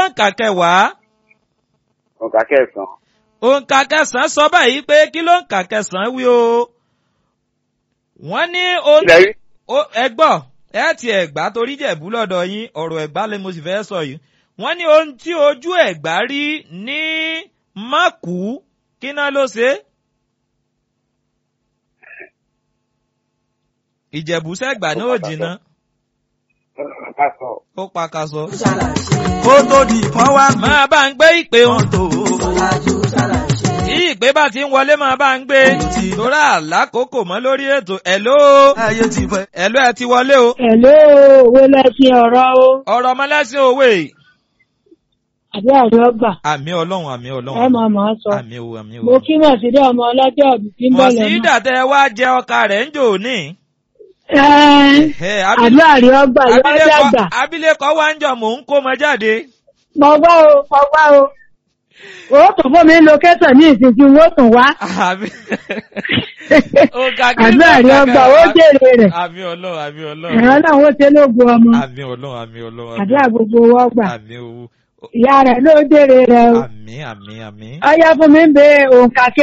ń kà kẹwàá òǹkà kẹsàn-án òǹkà kẹsàn-án sọ báyìí pé kí ló ń kà kẹsàn-án wí o wọ́n ní ohun ilẹ̀ rí ó- ẹ gbọ́ ẹ ti ẹ̀gbá torí jẹ̀bú lọ́dọ̀ yín ọ̀rọ̀ ẹ̀gbá lè mo sì fẹ́ sọ yìí wọ́n ní ohun tí ojú ẹ̀gbá rí ní mákù kí náà ló ṣe é? ìjẹ̀bú sẹ́gbà náà ò jìnnà ká sọ ó pakasọ. kó tó di pọ́n wá gbé máa bá ń gbé ìpè wọn mọ́tò tí ìpè bá ti ń wọlé máa bá ń gbé torí àlákòókò mọ́ lórí ètò ẹ̀ló ayé ti fẹ́. ẹ̀ló ẹ ti wọlé o Hello, owó lẹ́sìn ọ̀rọ̀ o. ọ̀rọ̀ ọmọlẹ́sìn òwe Àbí àrí ọgbà. àmì ọlọ́run àmì Ẹ ọlọ́run máa máa sọ. àmì o àmì o. Mo kí Mọ̀sídé ọmọ ọlọ́jọ́ ọ̀bì tí ń bọ̀ lọ́nà. mọ̀sídà tẹ wá jẹ ọkà rẹ̀ ń jò ní. Ẹ́ẹ́, Ẹ, Àbí abil- àrí ọgbà yóò abilékọ dàgbà. abilékọ wá ń jọ mò ń kó mọ jáde. Mo gbọ́ o, mo gbọ́ o. O tún fún mi lókẹ́tàn ní ìsinsìnyí wọ́n tún wá. àmì ọ̀gá kí Àbí ló àrí ń ọgbà kàkà? ó jèrè rẹ̀. àmì ọlọ́run àmì Ẹ̀rọ ọlọ́run náà ó ṣe lóògùn ọmọ. àmì ọlọ́run àmì ọlọ́run Àbí àgbogbo wọ́n gbà. àmì owó Ìyá rẹ̀ ló jèrè rẹ̀ o. àmì àmì àmì. Ọyá fún mi ń bẹ òǹkà kí